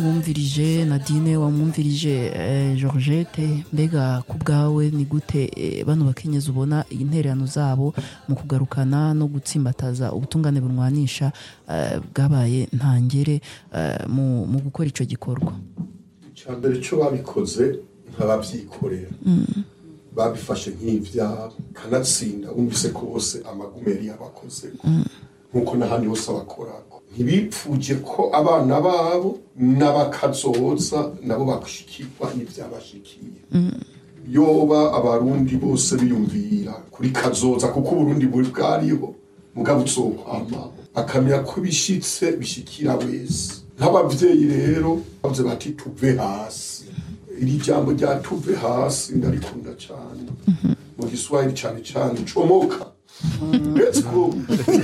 wumvirije nadine wamwumvirije eh, georgette mbega ku bwawe ni gute eh, bano bakenyezi ubona intererano zabo mu kugarukana no gutsimbataza ubutungane bunwanisha eh, bwabaye ntangere eh, mu, mu gukora ico gikorwa icya mbere cyo babikoze nk'ababyikorera babifashe nk'ibyabo kanatsinda wumvise ko bose amagumeri yabakoze nk'uko n'ahandi hose abakorako ntibipfuje ko abana babo n'abakazoza nabo bashikirwa n'ibyabashikiye yoba abarundi bose biyumvira kuri kazoza kuko uburundi buri bwariho mugabo uzokwamaho akamenya ko bishitse bishikira wese nk'abavyeyi rero bavuze bati tuve hasi iri jambo rya tuve hasi ndarikunda cyane mu giswahili cyane cyane comoka let's go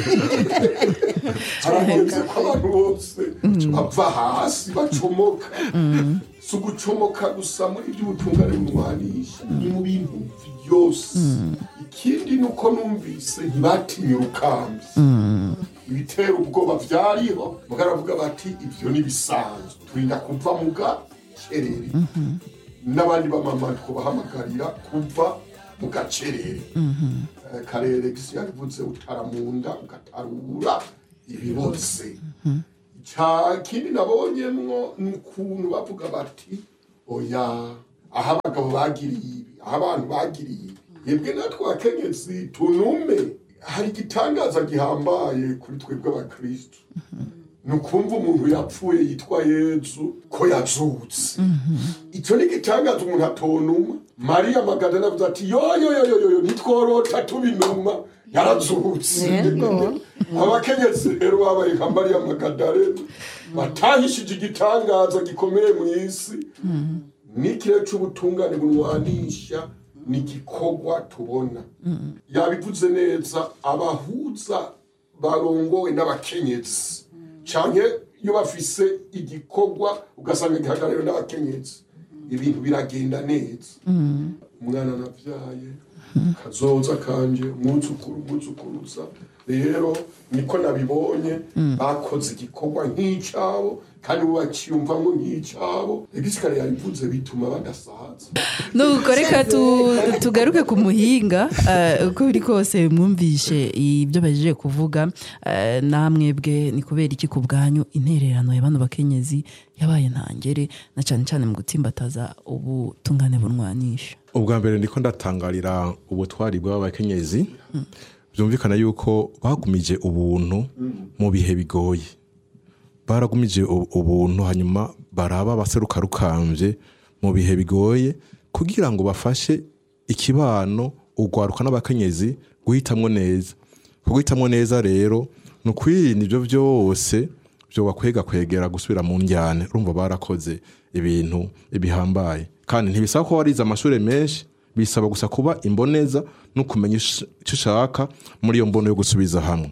harageze ko abantu bose bava hasi bacomoka si ugucomoka gusa muri by'ubutungane bumwanisha ni mu bintu byose ikindi ni uko numvise ntibatinye urukambi ibitera ubwoba byariho baravuga bati ibyo ni bisanzwe turinda kuva mu gacerere n'abandi bamama twubahamagarira kuva mu gacerere Eh, karere gisi yabivuze utaramunda ugatarura ibirotse cya kindi nabonyemwo ni ukuntu bavuga bati oya aho abagabo bagiriye ibi aho abantu bagiriye ibi yebwe natwe abakenyezi tunume hari igitangaza gihambaye kuri twebwe abakristu ni ukumva umuntu yapfuye yitwa yezu ko yazutse icyo ni igitangaza umuntu atonuma mariya magadana avuze ati yoyoyoyoyo ntitworota tubinuma yarazutse Yego. abakenyezi rero babaye nka mariya magadalena batahishije igitangaza gikomeye mu isi n'ikirere cy'ubutungane bunwanisha ni igikorwa tubona yabivuze neza abahuza barongowe n'abakenyezi cyane iyo bafise igikorwa ugasanga gihagarariwe n'abakenyezi ibintu biragenda neza umwana nabyaye kazoza kanje umwuzukuru umwuzukuruza rero niko nabibonye bakoze igikorwa nk'icyabo kandi ubu bakiyumvamo nk'icyabo egisikare yabivuze bituma badasaza nuko reka tu- tugaruke ku muhinga eh, uko biri kose mwumvishe ibyo baje kuvuga eh, namwebwe ni kubera iki ku bwanyu intererano ya bano bakenyezi yabaye ntangere na cyane cyane mu gutsimbataza ubutungane bunwanisha ubwa mbere ndiko ndatangarira ubutwari bw'abakenyezi byumvikana yuko bagumije ubuntu mu bihe bigoye baragumije u- ubuntu hanyuma baraba abaseruka rukambye mu bihe bigoye kugira ngo bafashe ikibano urwaruka n'abakenyezi guhitamwo neza guhitamwo neza rero ni ukwirinda ibyo byose byo bakwega kwegera gusubira mu njyane urumva barakoze ibintu bihambaye kandi ntibisaba ko warize amashuri menshi bisaba gusa kuba imboneza no kumenya ish- icyo ushaka muri iyo mbono yo gusubiza hamwe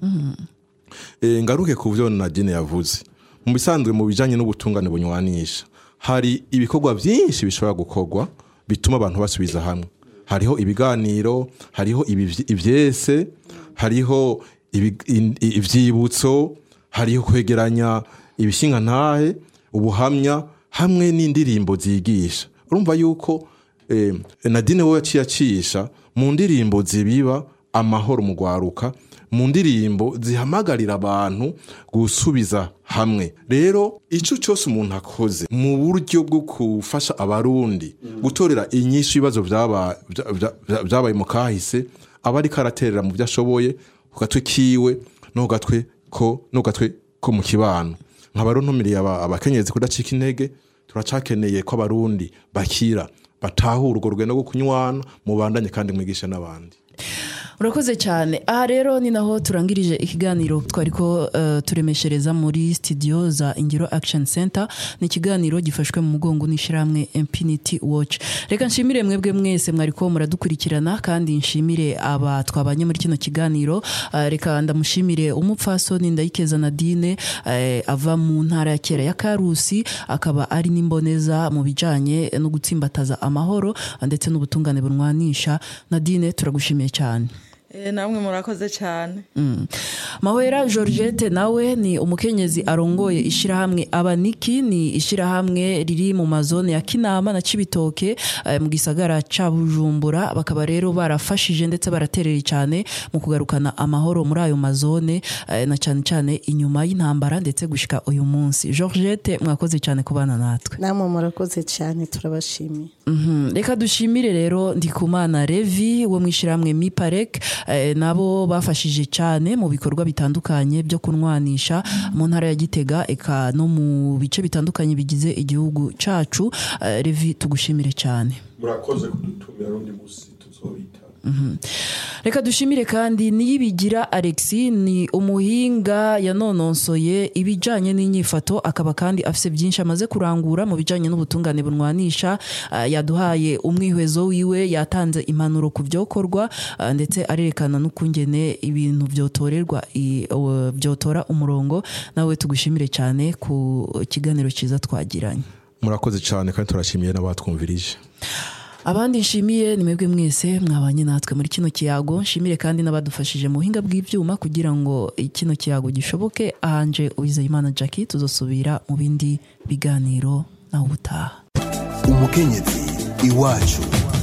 Eh, ngaruke ku byo nadine yavuze mu bisanzwe mu bijyanye n'ubutungane bunywanisha hari ibikorwa byinshi bishobora gukorwa bituma abantu basubiza hamwe hariho ibiganiro hariho ibivy- ivyese hariho ibi- in- i- ivyibutso hariho kwegeranya ibishingantahe ubuhamya hamwe n'indirimbo zigisha urumva yuko eh, nadine we yaciye acisha mu ndirimbo zibiba amahoro mu gwaruka mu ndirimbo zihamagarira abantu gusubiza hamwe rero icyo cyose umuntu akoze mu buryo bwo gufasha abarundi gutorera inyinshi ibibazo byaba- bya- bya- bya- byabaye mu kahise aba ariko araterera mu byo ashoboye ku gatwe kiwe no ku gatwe ko no ku gatwe ko mu kibano nkaba rero ntumiriye aba- abakenyezi kudacika intege turacakeneye ko abarundi bakira batahura urwo rugendo rwo kunywana mubandanye kandi mwigisha n'abandi urakoze cyane aha rero ni naho turangirije ikiganiro twari ko eh, turemeshereza muri studio za ingiro action center ni ikiganiro gifashwe mu mugongo n'ishyirahamwe infinity watch reka nshimire mwebwe mwese mwari ko muradukurikirana kandi nshimire aba twabanye muri kino kiganiro Eh, reka ndamushimire umupfasoni ndayikeza nadine eh, ava mu ntara ya kera ya karusi akaba ari n'imboneza mu bijyanye no gutsimbataza amahoro ndetse n'ubutungane bunwanisha nadine turagushimiye cyane Eh, namwe murakoze cyane mahwera georgette nawe ni umukenyezi arongoye ishyirahamwe abaniki ni ishyirahamwe riri mu mazone ya kinama na cibitoke eh, mu gisagara ca bujumbura bakaba rero barafashije ndetse baraterera cyane mu kugarukana amahoro muri ayo mazone eh, na cyane cyane inyuma y'intambara ndetse gushika uyu munsi georgette mwakoze cyane kubana natwe namwe murakoze cyane turabashimiye Mhm. reka dushimire rero ndikumana revi wo mu ishyirahamwe miparek eh, nabo bafashije cyane mu bikorwa bitandukanye byo kunwanisha mu ntara ya gitega eka no mu bice bitandukanye bigize igihugu cacu Eh, revi tugushimire cyane murakoze kudutumira rundi musi tuzobitana reka dushimire kandi niyibigira alexi ni umuhinga yanononsoye ibijyanye n'inyifato akaba kandi afite byinshi amaze kurangura mu bijyanye n'ubutungane bunwanisha Ah, yaduhaye umwihwezo wiwe yatanze impanuro ku byokorwa ah, ndetse arerekana n'ukungene ibintu byotorerwa i- o- byotora umurongo nawe tugushimire cyane ku kiganiro cyiza twagiranye murakoze cyane kandi turashimiye n'abatwumvirije abandi nshimiye ni mwebwe mwese mwabanye natwe muri kino kiyago nshimire kandi n'abadufashije mu buhinga bw'ibyuma kugira ngo kino kiyago gishoboke ahanje uwizeyimana jackie tuzosubira mu bindi biganiro nawe ubutaha umukenyezi iwacu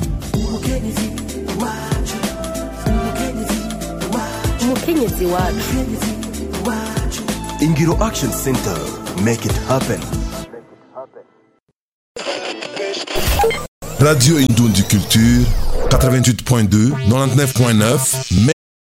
umukenyezi wacu ingiro action center make it happen Radio Indoundi Culture, 88.2, 99.9,